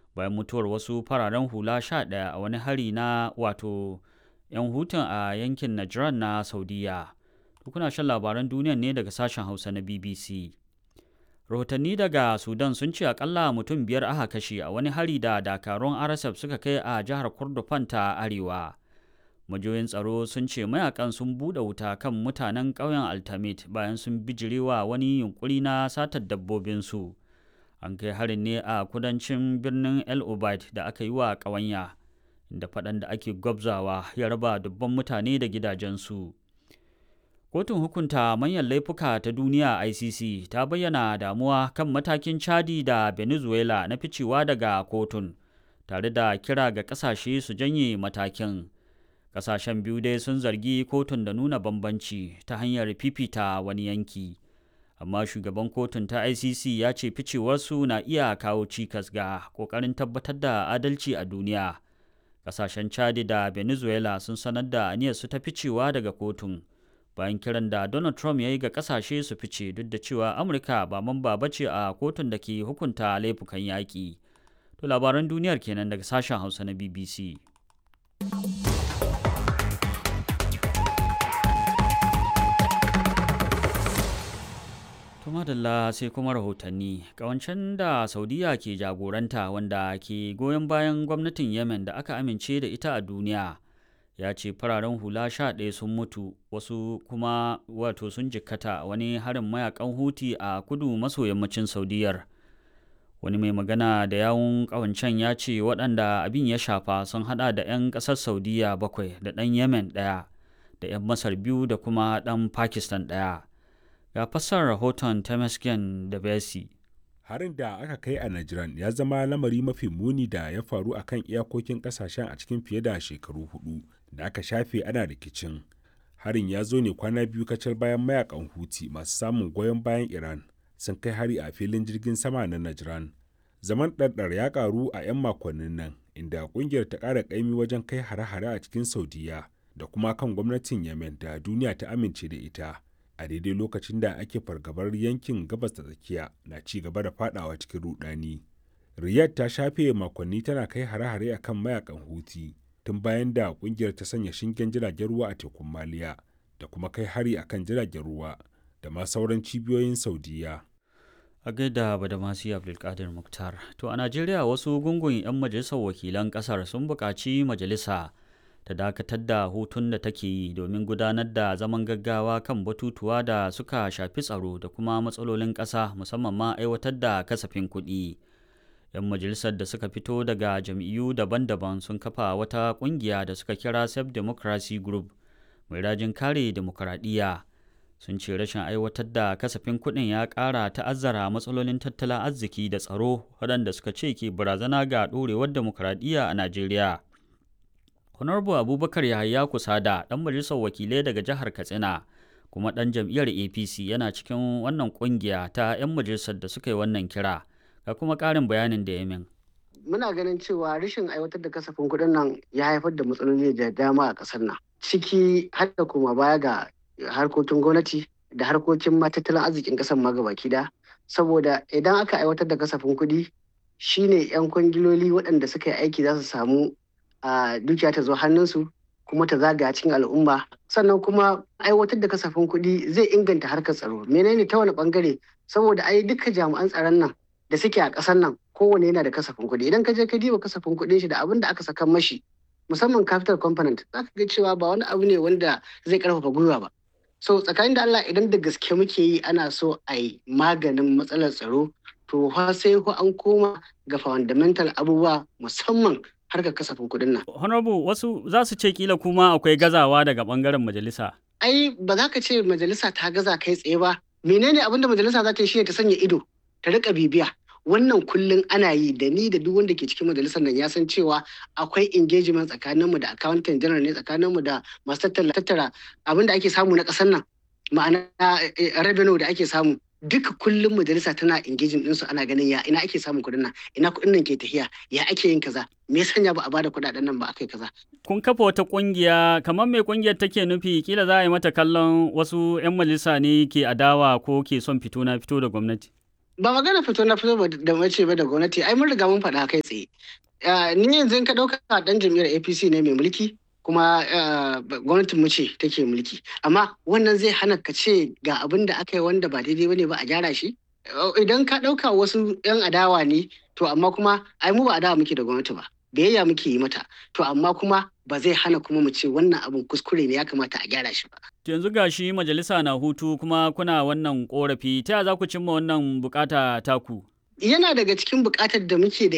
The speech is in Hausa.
bayan mutuwar wasu fararen hula sha ɗaya a wani hari na wato 'yan hutun a yankin Najran na Saudiya. Kuna shan labaran duniya ne daga sashen Hausa na BBC. Rahotanni daga Sudan sun ce akalla mutum biyar aka kashe a wani hari da dakarun RSF suka kai a jihar Kordofan ta Arewa. Majoyin tsaro sun ce mayakan sun buɗe wuta kan mutanen ƙauyen Altamit bayan sun bijirewa wani yunkuri na satar dabbobinsu. An kai harin ne a kudancin birnin El Obeid da aka yi wa ƙawanya, da faɗan da ake gwabzawa ya raba dubban mutane da gidajensu. Kotun hukunta manyan laifuka ta duniya ICC ta bayyana damuwa kan matakin Chadi da Venezuela na ficewa daga kotun, tare da kira ga ƙasashe su janye matakin. Ƙasashen biyu dai sun zargi kotun da nuna bambanci ta hanyar fifita wani yanki. Amma shugaban kotun ta ICC ya ce ficewarsu na iya kawo cikas ga ƙoƙarin tabbatar da adalci a duniya. Ƙasashen Chadi da Venezuela sun sanar da aniyarsu ta ficewa daga kotun. bayan kiran da Donald Trump ya yi ga kasashe su fice duk da cewa Amurka ba mamba ba ce a kotun da ke hukunta laifukan yaƙi. To labaran duniyar kenan daga sashen Hausa na BBC. madalla sai kuma rahotanni kawancen da saudiya ke jagoranta wanda ke goyon bayan gwamnatin yemen da aka amince da ita a duniya ya ce fararen hula sha ɗaya sun mutu wasu kuma wato sun jikkata wani harin mayakan huti a kudu maso yammacin saudiyar wani mai magana da yawun ƙawancen ya ce waɗanda abin ya shafa sun hada da 'yan ƙasar saudiya bakwai da ɗan yemen ɗaya da 'yan masar biyu da kuma ɗan pakistan ɗaya ga fassar rahoton temesgen da besi harin da aka kai a Najran ya zama lamari mafi muni da ya faru a kan iyakokin kasashen a cikin fiye da shekaru hudu da aka shafe ana rikicin. Harin ya zo ne kwana biyu kacal bayan mayakan Huti masu samun goyon bayan Iran sun kai hari a filin jirgin sama na Najran. Zaman ɗarɗar ya ƙaru a 'yan makonnin nan inda ƙungiyar ta ƙara ƙaimi wajen kai hare-hare a cikin Saudiya da kuma kan gwamnatin Yemen da duniya ta amince da ita. a daidai lokacin da ake fargabar yankin gabas da tsakiya na ci gaba da fadawa cikin rudani. Riyadh ta shafe makonni tana kai hare-hare a kan mayakan Houthi tun bayan da kungiyar ta sanya shingen jiragen ruwa a tekun Maliya da kuma kai hari a kan jiragen ruwa da ma sauran cibiyoyin Saudiya. A gaida Badamasi Abdulkadir Muktar. To a Najeriya wasu gungun 'yan majalisar wakilan kasar sun buƙaci majalisa ta dakatar da hutun da take yi domin gudanar da zaman gaggawa kan batutuwa da suka shafi tsaro da kuma matsalolin ƙasa musamman ma aiwatar da kasafin kuɗi. 'Yan majalisar da suka fito daga jam'iyyu daban-daban sun kafa wata ƙungiya da suka kira Self Democracy Group mai rajin kare demokuraɗiyya. Sun ce rashin aiwatar da kasafin kuɗin ya ƙara ta'azzara matsalolin tattalin arziki da tsaro waɗanda suka ce ke barazana ga ɗorewar demokuraɗiyya a Najeriya. Honorable Abubakar Yahaya Kusada, ɗan majalisar wakilai daga jihar Katsina, kuma ɗan jam'iyyar APC yana cikin wannan ƙungiya ta 'yan majalisar da suka yi wannan kira, ga kuma ƙarin bayanin da ya min. Muna ganin cewa rashin aiwatar da kasafin kuɗin nan ya haifar da matsaloli da dama a ƙasar nan. Ciki har da kuma baya ga harkokin gwamnati da harkokin tattalin arzikin ƙasar ma gabaki da. Saboda idan aka aiwatar da kasafin kuɗi shine 'yan kwangiloli waɗanda suka yi aiki za su samu a dukiya ta zo hannunsu kuma ta zagaya cikin al'umma sannan kuma aiwatar da kasafin kuɗi zai inganta harkar tsaro menene ta wani bangare saboda ai duka jami'an tsaron nan da suke a ƙasar nan kowane yana da kasafin kuɗi idan ka je ka diba kasafin kuɗin shi da abin da aka saka mashi musamman capital component za ka ga cewa ba wani abu ne wanda zai karfafa gwiwa ba so tsakanin da Allah idan da gaske muke yi ana so a yi maganin matsalar tsaro to fa sai ko an koma ga fundamental abubuwa musamman harkar kasafin kuɗin nan. Honorable wasu za su ce kila kuma akwai gazawa daga bangaren majalisa. Ai ba za ka ce majalisa ta gaza kai tsaye ba. Menene abin da majalisa za ta yi shi ta sanya ido ta rika bibiya. Wannan kullum ana yi da ni da duk wanda ke cikin majalisar nan ya san cewa akwai engagement tsakaninmu da accountant general ne tsakaninmu da masu tattara abin da ake samu na ƙasar nan ma'ana revenue da ake samu duka kullum majalisa tana engaging ɗinsu ana ganin ya ina ake samun kuɗin nan ina kuɗin nan ke tafiya ya ake yin kaza me sanya ba a bada kuɗaɗen nan ba aka yi kaza. kun kafa wata ƙungiya kamar mai ƙungiyar take nufi kila za a yi mata kallon wasu 'yan majalisa ne ke adawa ko ke son fito na fito da gwamnati. ba magana fito na fito da mace ba da gwamnati ai mun riga mun faɗa kai tsaye ni yanzu in ka ɗauka ɗan jam'iyyar apc ne mai mulki kuma gwamnatin mu ce take mulki amma wannan zai hana ka ce ga abin da aka yi wanda ba daidai bane ba a gyara shi idan ka ɗauka wasu 'yan adawa ne to amma kuma ai mu ba adawa muke da gwamnati ba biyayya muke yi mata to amma kuma ba zai hana kuma mu ce wannan abin kuskure ne ya kamata a gyara shi ba. yanzu ga shi majalisa na hutu kuma kuna wannan korafi ta za ku cimma wannan bukata taku? yana daga cikin bukatar da muke da